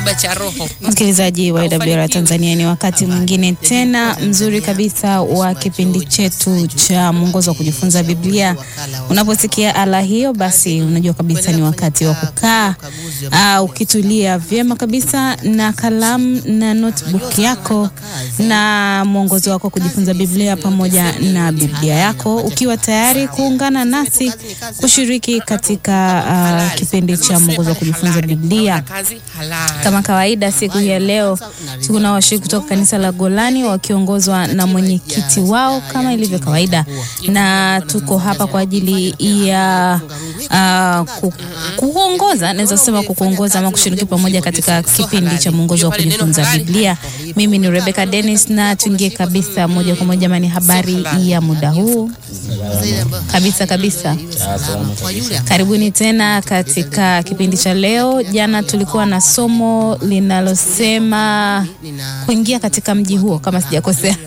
tiba cha roho. Msikilizaji wa AWR Tanzania, ni wakati mwingine tena mzuri kabisa wa kipindi chetu cha mwongozo wa kujifunza Biblia. Unaposikia ala hiyo, basi unajua kabisa ni wakati wa kukaa uh, ukitulia vyema kabisa na kalamu na notebook yako na mwongozo wako wa kujifunza Biblia pamoja na Biblia yako, ukiwa tayari kuungana nasi kushiriki katika uh, kipindi cha mwongozo wa kujifunza Biblia. Kazi halali. Kama kawaida siku hii ya leo tuna washiriki kutoka kanisa la Golani wakiongozwa na mwenyekiti wao kama ilivyo kawaida, na tuko hapa kwa ajili ya uh, ku, kuongoza, naweza kusema kukuongoza ama kushiriki pamoja katika kipindi cha mwongozo wa kujifunza Biblia. Mimi ni Rebecca Dennis, na tuingie kabisa moja kwa moja mani habari ya muda huu kabisa kabisa. Karibuni tena katika kipindi cha leo. Jana tulikuwa na somo linalosema kuingia katika mji huo, kama sijakosea.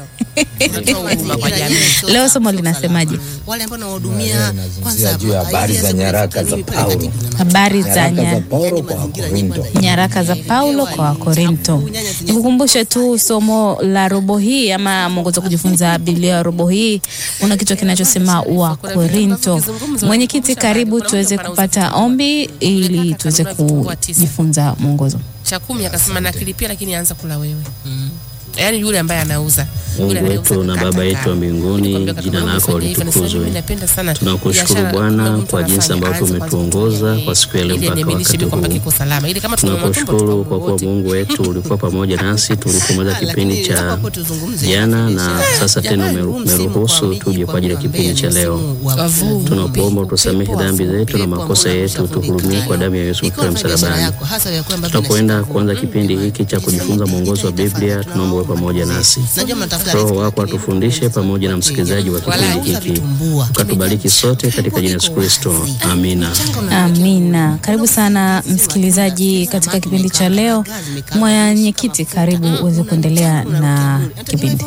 Leo somo linasemaje? wale ambao nawahudumia Nazungumzia juu ya habari za nyaraka za Paulo, Habari za nyaraka za nya, Paulo kwa Wakorinto. nyaraka za Paulo kwa Wakorinto. Nikukumbushe tu somo la robo hii ama mwongozo wa kujifunza Biblia ya robo hii una kichwa kinachosema Wakorinto. Mwenyekiti, karibu tuweze kupata ombi ili tuweze kujifunza mwongozo. cha kumi akasema nakilipia, lakini anza kula wewe. Yaani yule ambaye anauza Mungu Yule anayeuza wetu na kukata Baba yetu wa kata. mbinguni, Nikwambia jina kama lako umefanya hivyo, nasema litukuzwe. mimi napenda sana Tunakushukuru biashara, Bwana kuna mtu kwa jinsi anafanya, ambavyo aanze kwanza umetuongoza kutumia kwa siku ya leo ili mpaka aniaminishe wakati kwamba huu. kiko salama, ili kama tuna matumbo Tunakushukuru kwa kuwa wote. Mungu wetu ulikuwa pamoja nasi tulipomaliza kipindi cha jana, na sasa tena umeru- umeruhusu tuje kwa ajili ya kipindi cha leo. Tunakuomba utusamehe dhambi zetu na makosa yetu, tuhurumie kwa damu ya Yesu Kristo msalabani. Tutakwenda kuanza kipindi hiki cha kujifunza mwongozo wa Biblia. Tunaomba uwe pamoja nasi, Roho wako atufundishe pamoja na msikilizaji wa kipindi hiki, ukatubariki sote katika jina la Yesu Kristo, amina. Amina. Karibu sana msikilizaji katika kipindi cha leo. Mwenyekiti, karibu uweze kuendelea na kipindi.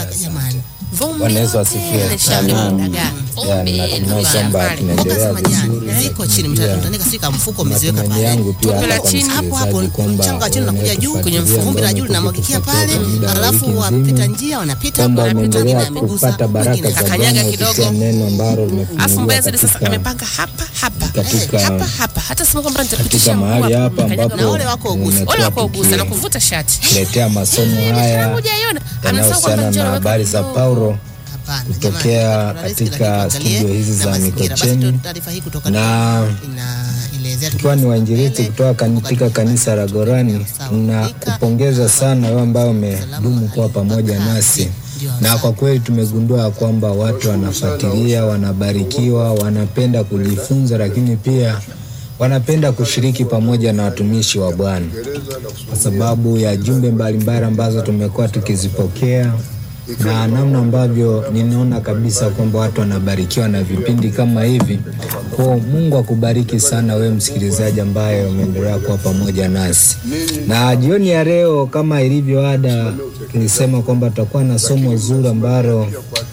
Bwana Yesu asifiwe. Amen. Ya, natumai kwamba tunaendelea vizuri. ziko chini mtandika sika mfuko umeziweka Matumaini pale yangu pia hata kwa chini, hapo hapo msikilizaji kwamba mchanga chini unakuja juu kwenye unayetufuatilia vumbi la ambao juu linamwagikia umetufuatilia pale, kwa muda wa alafu wiki wapita nzima, njia wanapita kwamba wanapita, umeendelea wengine amegusa, kupata baraka wengine za kakanyaga Bwana kidogo. kupitia neno ambalo Alafu limefunuliwa mbaya zaidi sasa katika amepanga hapa hapa katika- hapa hapa, hata sema kwamba katika nitapitisha mahali mguu hapa mkanyaga ambapo na wale wako ugusa. wale nimekuwa wako ugusa na kuvuta shati tukiletea masomo haya hujaiona anasema kwamba yanayohusiana njoo na naweka habari za kidogo. Paulo Hapana, kutokea jamani, katika tunarahisi, lakini studio hizi tuangalie za na mazingira. Basi Mikocheni tu- taarifa hii kutoka na inaelezea tukiwa ni wainjilisti kutoka katika kanisa la Gorani na kupongeza sana wewe ambao umedumu kuwa pamoja nasi, na kwa kweli tumegundua ya kwamba watu wanafuatilia, wanabarikiwa, wanapenda kujifunza, lakini pia wanapenda kushiriki pamoja na watumishi wa Bwana kwa sababu ya jumbe mbalimbali ambazo tumekuwa tukizipokea na namna ambavyo ninaona kabisa kwamba watu wanabarikiwa na vipindi kama hivi. Kwa Mungu akubariki sana wewe msikilizaji ambaye umeendelea kuwa pamoja nasi. Na jioni ya leo kama ilivyo ada, tulisema kwamba tutakuwa na somo zuri ambalo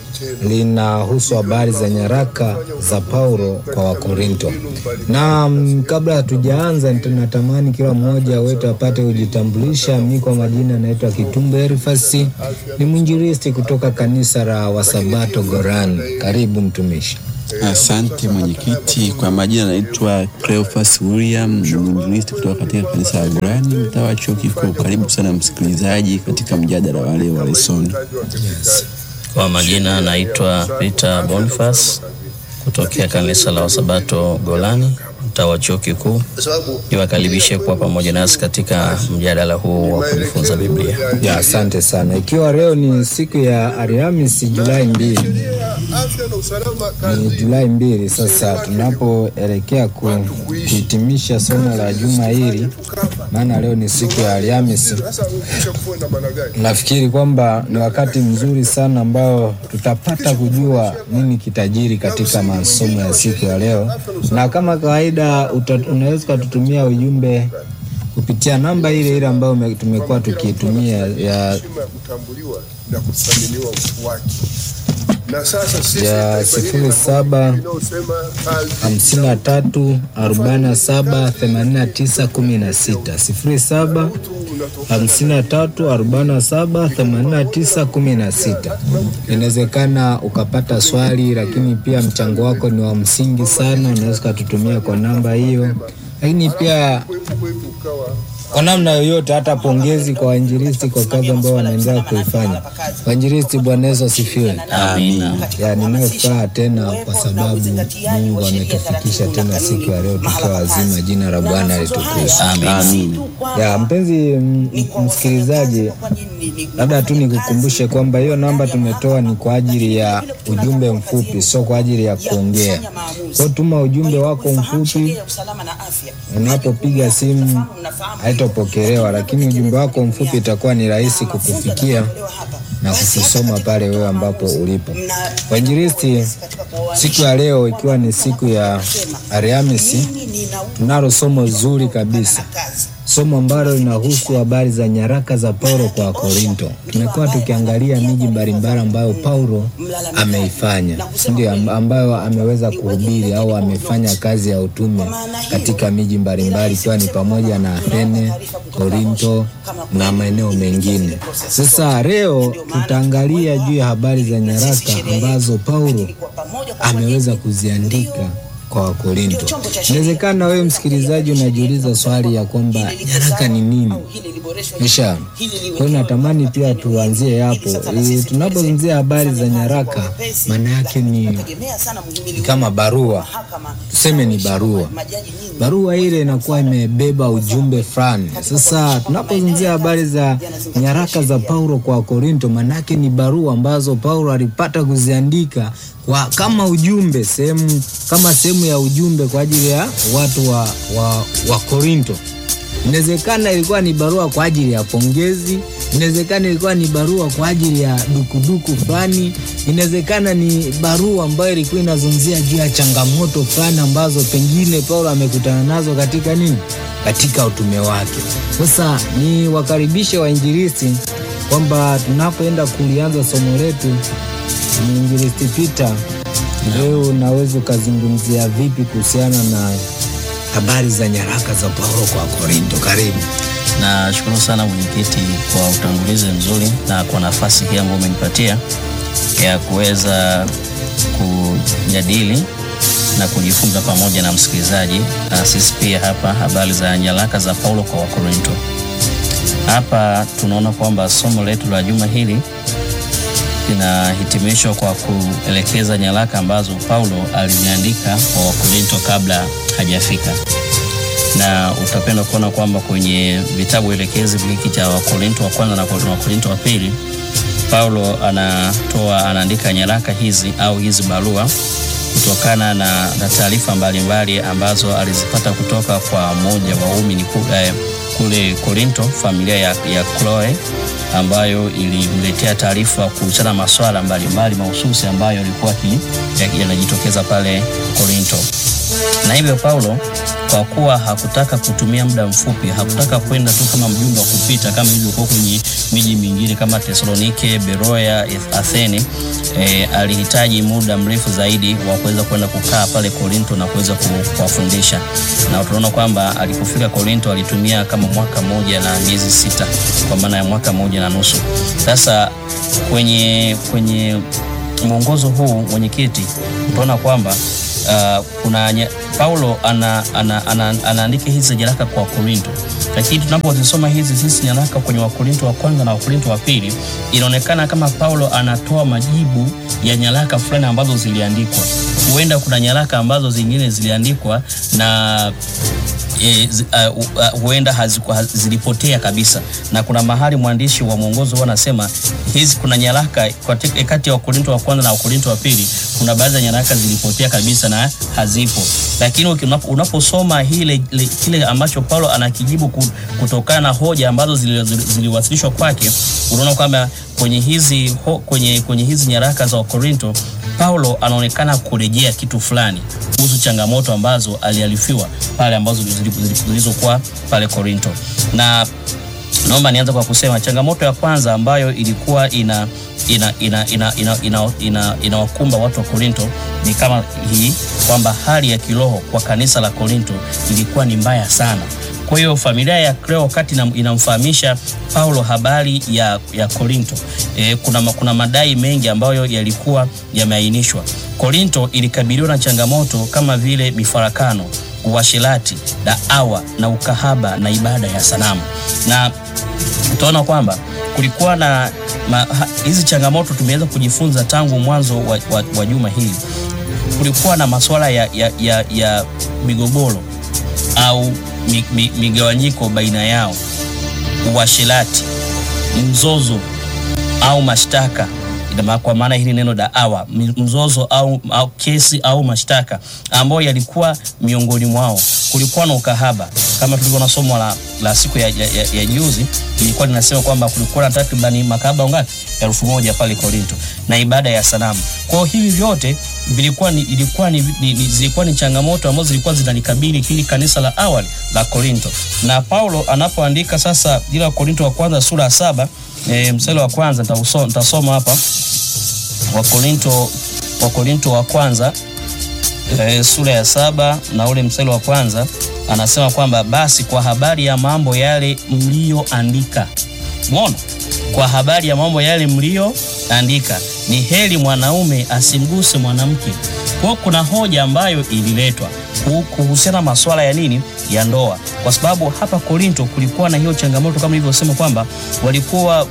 linahusu habari za nyaraka za Paulo kwa Wakorinto. Na mm, kabla hatujaanza, natamani kila mmoja wetu apate kujitambulisha. Mimi kwa majina naitwa Kitumbo Erifasi, ni mwinjilisti kutoka kanisa la Wasabato Gorani. Karibu mtumishi. Asante mwenyekiti. Kwa majina naitwa Cleophas William, ni mwinjilisti kutoka katika kanisa la Gurani, mtaa wa chuo kikuu. Karibu sana msikilizaji katika mjadala wa leo wa lesoni. Kwa majina naitwa Peter Boniface kutokea kanisa la Wasabato Golani, mtaa wa chuo kikuu. Niwakaribishe kuwa pamoja nasi katika mjadala huu wa kujifunza Biblia. Ya, asante sana. Ikiwa leo ni siku ya Alhamisi Julai mbili, ni Julai mbili sasa tunapoelekea ku- kuhitimisha somo la juma hili, maana leo ni siku ya Alhamisi. Nafikiri kwamba ni wakati mzuri sana ambao tutapata kujua nini kitajiri katika masomo ya siku ya leo, na kama kawaida uta- unaweza ukatutumia ujumbe kupitia namba ile ile ambayo ume- tumekuwa tukiitumia ya heshima ya kutambuliwa na kuthaminiwa utu wake. ya sifuri saba hamsini na tatu arobaini na saba themanini na tisa kumi na sita sifuri saba hamsini na tatu arobaini na saba themanini na tisa kumi na sita. Inawezekana ukapata swali, lakini pia mchango wako ni wa msingi sana, unaweza ukatutumia kwa namba hiyo, lakini pia kwa namna yoyote, hata pongezi kwa wainjilisti kwa kazi ambayo wanaendelea kuifanya. Wainjilisti, Bwana Yesu asifiwe. Amina. Ya, ninayo furaha tena kwa sababu Mungu ametufikisha tena siku ya leo tukiwa wazima. Jina la Bwana litukuzwe. Amin. Ya mpenzi m- m- msikilizaji, labda tu nikukumbushe kwamba hiyo namba tumetoa ni kwa ajili ya ujumbe mfupi, sio kwa ajili ya kuongea. Kwa tuma ujumbe wako mfupi, unapopiga simu haitopokelewa, lakini ujumbe wako mfupi itakuwa ni rahisi kukufikia na kukusoma pale wewe ambapo ulipo. Wainjilisti, siku ya leo ikiwa ni siku ya Alhamisi, tunalo somo zuri kabisa, somo ambalo linahusu habari za nyaraka za Paulo kwa Korinto. Tumekuwa tukiangalia miji mbalimbali ambayo Paulo ameifanya, ndio amb- ambayo ameweza kuhubiri au amefanya kazi ya utume katika miji mbalimbali, ikiwa ni pamoja na Athene, Korinto na maeneo mengine. Sasa leo tutaangalia juu ya habari za nyaraka ambazo Paulo ameweza kuziandika kwa Wakorinto. Inawezekana wewe msikilizaji unajiuliza swali ya kwamba nyaraka ni nini? Kisha kwa hiyo natamani pia tuanzie hapo. E, tunapozungumzia habari za nyaraka, maana yake ni ni kama barua, tuseme ni barua. Barua ile inakuwa imebeba ujumbe fulani. Sasa tunapozungumzia habari za nyaraka za Paulo kwa Korinto, maana yake ni barua ambazo Paulo alipata kuziandika kwa kama ujumbe sehemu kama sehemu ya ujumbe kwa ajili ya watu wa, wa, wa Korinto. Inawezekana ilikuwa ni barua kwa ajili ya pongezi, inawezekana ilikuwa ni barua kwa ajili ya dukuduku fulani, inawezekana ni barua ambayo ilikuwa inazungumzia juu ya changamoto fulani ambazo pengine Paulo amekutana nazo katika nini, katika utume wake. Sasa ni wakaribishe wainjilisti kwamba tunapoenda kulianza somo letu, mwinjilisti Peter, leo unaweza ukazungumzia vipi kuhusiana na habari za nyaraka za Paulo kwa Korinto? Karibu. Nashukuru sana mwenyekiti kwa utangulizi mzuri na kwa nafasi hii ambayo umenipatia ya kuweza kujadili na kujifunza pamoja na msikilizaji na sisi pia hapa habari za nyaraka za Paulo kwa Wakorinto. Hapa tunaona kwamba somo letu la juma hili linahitimishwa kwa kuelekeza nyaraka ambazo Paulo aliziandika kwa Wakorinto kabla hajafika na utapenda kuona kwamba kwenye vitabu elekezi hiki cha Wakorinto wa kwanza na Wakorinto wa pili, Paulo anatoa anaandika nyaraka hizi au hizi barua kutokana na, na taarifa mbalimbali ambazo alizipata kutoka kwa mmoja wa waumini ku- eh, kule Korinto, familia ya, ya Chloe ambayo ilimletea taarifa kuhusiana na masuala mbalimbali mahususi ambayo yalikuwa ki- ya- yanajitokeza pale Korinto na hivyo Paulo kwa kuwa hakutaka kutumia muda mfupi, hakutaka kwenda tu kama mjumbe wa kupita kama ilivyokuwa kwenye miji mingine kama Tesalonike, Beroya, Athene. E, alihitaji muda mrefu zaidi wa kuweza kwenda kukaa pale Korinto na kuweza ku- kuwafundisha, na tunaona kwamba alipofika Korinto alitumia kama mwaka mmoja na miezi sita, kwa maana ya mwaka mmoja na nusu. Sasa kwenye kwenye mwongozo huu mwenyekiti, utaona kwamba uh, kuna nye, Paulo anaandika ana, ana, ana, anaandika hizi nyaraka kwa Korinto, lakini tunapozisoma hizi sisi nyaraka kwenye Wakorinto wa kwanza na Wakorinto wa pili, inaonekana kama Paulo anatoa majibu ya nyaraka fulani ambazo ziliandikwa. Huenda kuna nyaraka ambazo zingine ziliandikwa na e, zi- uh, uh, huenda haziku- haz- zilipotea kabisa, na kuna mahali mwandishi wa mwongozo huwa anasema hizi, kuna nyaraka katika- kati ya Wakorinto wa kwanza na Wakorinto wa pili, kuna baadhi ya nyaraka zilipotea kabisa na hazipo, lakini uki- unapo- unaposoma hile, le- kile ambacho Paulo anakijibu ku- kutokana na hoja ambazo zili- zili- ziliwasilishwa kwake, unaona kwamba kwenye hizi, ho, kwenye, kwenye hizi nyaraka za Wakorinto Paulo anaonekana kurejea kitu fulani kuhusu changamoto ambazo aliarifiwa pale ambazo zili- zili- zilizokuwa pale Korinto na naomba nianze kwa kusema changamoto ya kwanza ambayo ilikuwa ina ina ina ina ina ina, ina, inawakumba watu wa Korinto ni kama hii kwamba hali ya kiroho kwa kanisa la Korinto ilikuwa ni mbaya sana. Kwa hiyo familia ya Kleo wakati ina- inamfahamisha Paulo habari ya, ya Korinto e, kuna, ma- kuna madai mengi ambayo yalikuwa yameainishwa. Korinto ilikabiliwa na changamoto kama vile mifarakano, uasherati, daawa na ukahaba na ibada ya sanamu na utaona kwamba kulikuwa na ma, ha, hizi changamoto tumeweza kujifunza tangu mwanzo wa, wa, wa juma hili. Kulikuwa na masuala ya, ya, ya, ya migogoro au mi, mi, migawanyiko baina yao, uasherati, mzozo au mashtaka Ina maana- kwa maana hili neno daawa mi- mzozo au, au kesi au mashtaka ambayo yalikuwa miongoni mwao. Kulikuwa na ukahaba kama tulivyo na somo la, la siku ya, ya, ya, ya juzi ilikuwa linasema kwamba kulikuwa na takribani makahaba ngapi? elfu moja pale Korinto na ibada ya sanamu. Kwa hiyo hivi vyote vilikuwa ni, ilikuwa ni, ni, ni, zilikuwa ni changamoto ambazo zilikuwa zinalikabili hili kanisa la awali la Korinto, na Paulo anapoandika sasa ile Korinto wa kwanza sura ya saba e, mstari wa kwanza nitauso- nitasoma hapa Wakorinto Wakorinto wa kwanza e, sura ya saba na ule mstari wa kwanza anasema kwamba basi kwa habari ya mambo yale mliyoandika, umeona, kwa habari ya mambo yale mliyoandika, ni heri mwanaume asimguse mwanamke. Kwa hiyo kuna hoja ambayo ililetwa ku- kuhusiana na masuala ya nini ya ndoa, kwa sababu hapa Korinto kulikuwa na hiyo changamoto kama nilivyosema kwamba walikuwa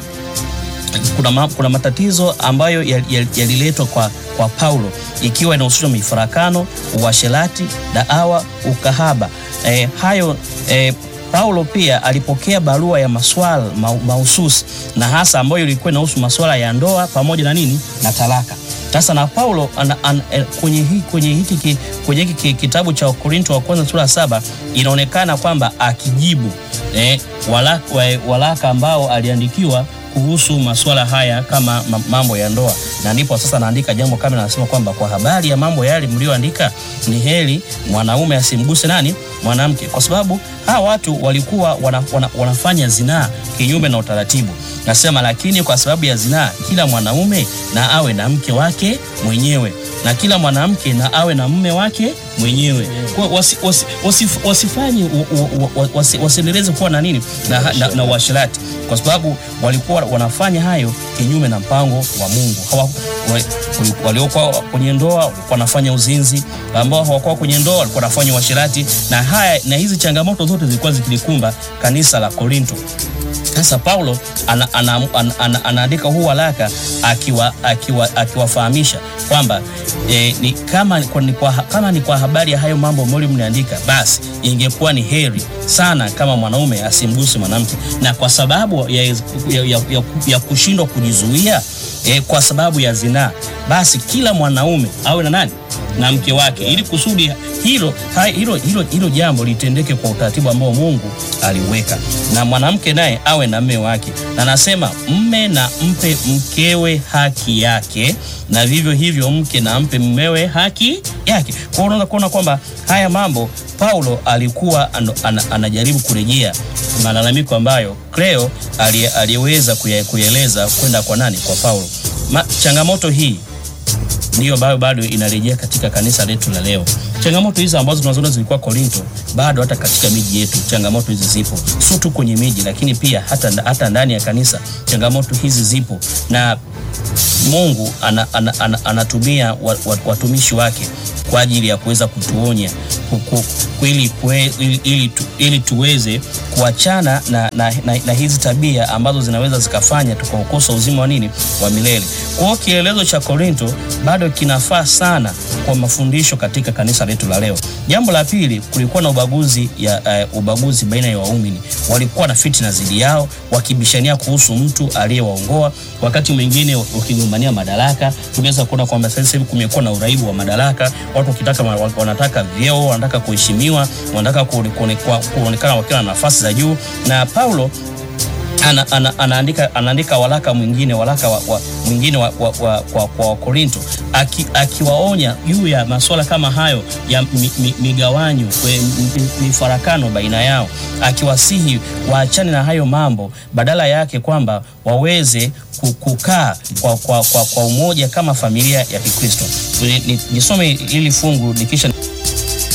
kuna, ma, kuna matatizo ambayo yal- yal- yaliletwa kwa, kwa Paulo ikiwa inahusishwa mifarakano, uasherati, daawa, ukahaba. E, hayo e, Paulo pia alipokea barua ya maswala ma, mahususi na hasa ambayo ilikuwa inahusu masuala ya ndoa pamoja na nini na talaka. Sasa na Paulo ana, ana, eh, kwenye, hi, kwenye hiki ki- kwenye hiki ki- kitabu cha Korinto wa kwanza sura ya saba inaonekana kwamba akijibu eh, walaka, wa- walaka ambao aliandikiwa kuhusu masuala haya kama ma- mambo ya ndoa, na ndipo sasa anaandika jambo kama anasema kwamba kwa habari ya mambo yale mlioandika, ni heri mwanaume asimguse nani mwanamke, kwa sababu hawa watu walikuwa wana, wana, wanafanya zinaa kinyume na utaratibu. Nasema lakini kwa sababu ya zinaa, kila mwanaume na awe na mke wake mwenyewe na kila mwanamke na awe na mume wake mwenyewe. Kwa wasi, wasi, wasif, wasifanye u- u- u- wasi, wasiendeleze kuwa na nini na, na, na uasherati, kwa sababu walikuwa wanafanya hayo kinyume na mpango wa Mungu. Hawa, wa- waliokuwa kwenye ndoa walikuwa wanafanya uzinzi, ambao hawakuwa kwenye ndoa walikuwa wanafanya uasherati, na haya na hizi changamoto zote zilikuwa zikilikumba kanisa la Korinto. Sasa Paulo anaandika ana, ana, ana, ana, anaandika huu waraka akiwa akiwa akiwafahamisha kwamba e, ni, kama, kwa, ni kwa, kama ni kwa habari ya hayo mambo ambayo mliandika, basi ingekuwa ni heri sana kama mwanaume asimguse mwanamke, na kwa sababu ya, ya, ya, ya, ya kushindwa kujizuia e, kwa sababu ya zinaa, basi kila mwanaume awe na nani na mke wake, ili kusudi hilo ha- hilo hilo hilo jambo litendeke kwa utaratibu ambao Mungu aliweka, na mwanamke naye awe na mme wake. Na nasema mme na mpe mkewe haki yake, na vivyo hivyo mke na mpe mmewe haki yake. Kwa hiyo unaweza kuona kwamba haya mambo Paulo alikuwa ano- ana, anajaribu kurejea malalamiko ambayo Cleo alie- aliyeweza kuya- kuyaeleza kwenda kwa nani? Kwa Paulo. Ma, changamoto hii ndiyo ambayo bado inarejea katika kanisa letu la leo. Changamoto hizi ambazo tunazoona zilikuwa Korinto, bado hata katika miji yetu changamoto hizi zipo, sio tu kwenye miji, lakini pia hata, hata ndani ya kanisa changamoto hizi zipo, na Mungu ana, ana, ana, anatumia wa- wa- watumishi wake kwa ajili ya kuweza kutuonya ku- ku- ili, kue- ili, ili, tu, ili tuweze kuachana na, na, na, na hizi tabia ambazo zinaweza zikafanya tukaukosa uzima wa nini wa milele. Kwa hiyo kielelezo cha Korinto bado kinafaa sana kwa mafundisho katika kanisa letu la leo. Jambo la pili, kulikuwa na ubaguzi ya uh, ubaguzi baina ya waumini. Walikuwa na fitina dhidi yao, wakibishania kuhusu mtu aliyewaongoa, wakati mwingine wakigombania madaraka. Tumeweza kuona kwamba sasa hivi kumekuwa na uraibu wa madaraka, watu wakitaka ma- wanataka vyeo, wanataka kuheshimiwa, wanataka kuone- kuone- kuonekana wakiwa na nafasi za juu, na Paulo ana, ana, anaandika, anaandika waraka mwingine waraka wa, wa, mwingine wa, wa, wa, kwa, kwa Wakorinto aki, akiwaonya juu ya masuala kama hayo ya mi, mi, migawanyo kwe- mi- mifarakano baina yao, akiwasihi waachane na hayo mambo, badala yake kwamba waweze ku- kukaa kwa, kwa, kwa, kwa umoja kama familia ya Kikristo. Ni- ni- Nisome hili fungu nikisha